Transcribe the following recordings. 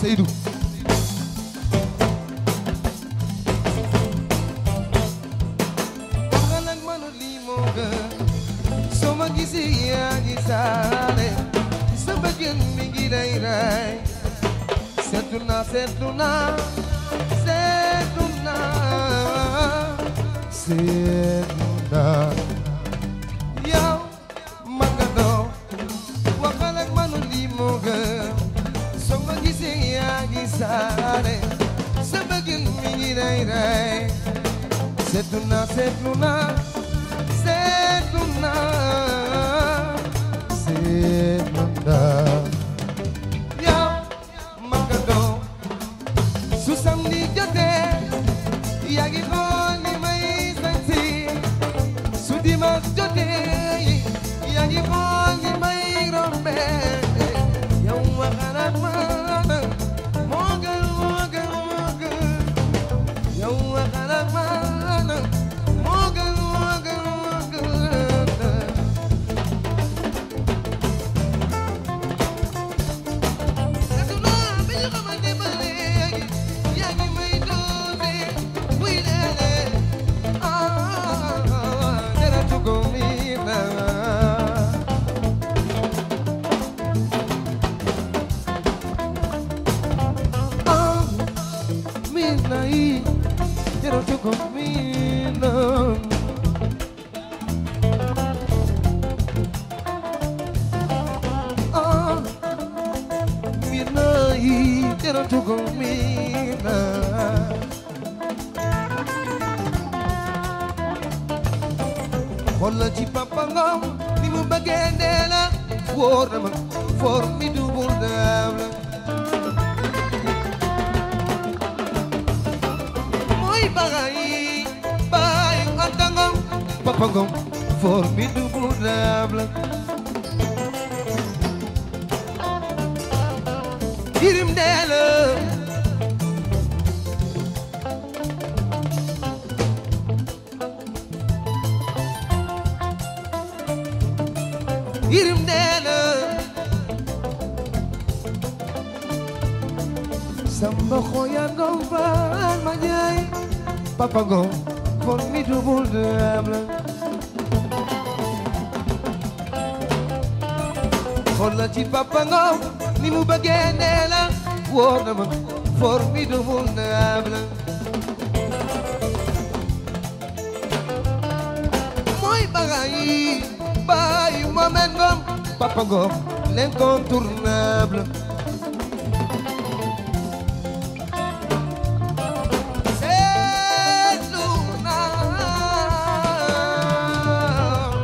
Seydou waxal ak man lii moo gën soo ma gisee yaa ngi saale sa bëggën mi ngi lay ray seetlu naa seetlu naa seetlu naa seetlu naa yow man nga doo waxal ak man lii moo gën soo ma gisee yaa ngi saale sa bëggën mi ngi lay ray seetlu naa seetlu naa seetlu naa seetlu naa yow man nga doo su samedi jotee yaa ngi xool ni may santi su dimanche jotee yaa ngi xool ni may rombe yow waxal ak man moo gën moo gën moo gën yow waxal ak man moo gën moo gën moo gën Oh midnight, quiero tu comida. Xoolal ci papa ngam ni mu bëggee ndee la wóor na ma formidable daam la mooy bagay baay anta ngam papa ngam formidable daam la Yirim ndee la Yirim ndee la Samba xoya ngom faal ma jaay Papa ngom formidable daam la xoolal ci papa ngom ni mu bëggee ndee la wóor na ma formidable daam la mooy bagay baay Mohamed Ngom papa ngom l'incontournable seetlu naa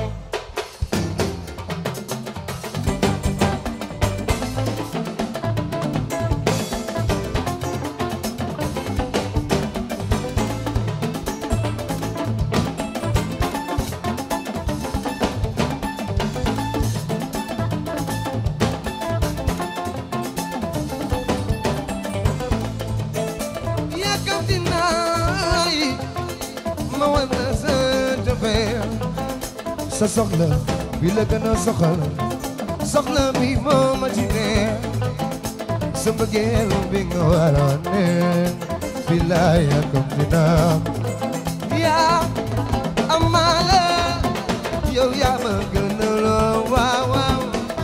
yàkkamti naa yi ma wan la sa cofeel sa soxla bi la gën a soxal soxla mi moo ma ci neex sa mbëggeel bi nga waroon ne bilaay yàkkamti naa yaa amaala yow yaa ma gën a loo waaw waaw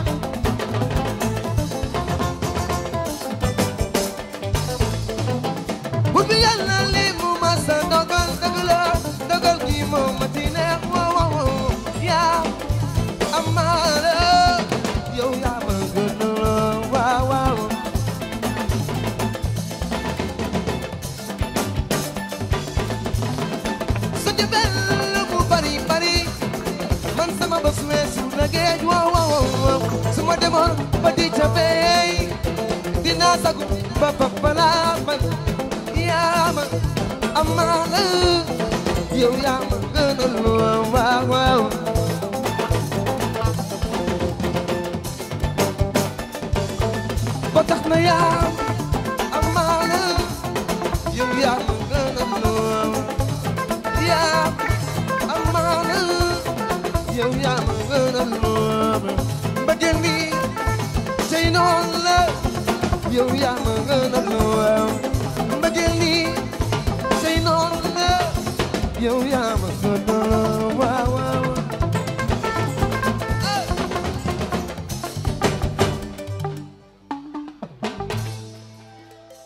bu bi yàlla li mu ma sa dogal dëgg la dogal gi moo ma ci neex waaw waaw waaw yaa amaala yow yaa ma gën a loo waaw waaw sa jabel mu bari bari man sama bos weesu na géej waaw waaw waaw su ma demoon ba di ca beey dinaa sagu ba papalaa man yaa ma amaana yow yaa ma gënal waaw waaw waaw ba tax na yaa amaana yow yaa ma gënal waaw yaa amaana yow yaa ma gënal lool mbëggeel mi tey noonu la yow yaa ma gën a waaw mbëggeel nii say noonu nga yow yaa ma gën a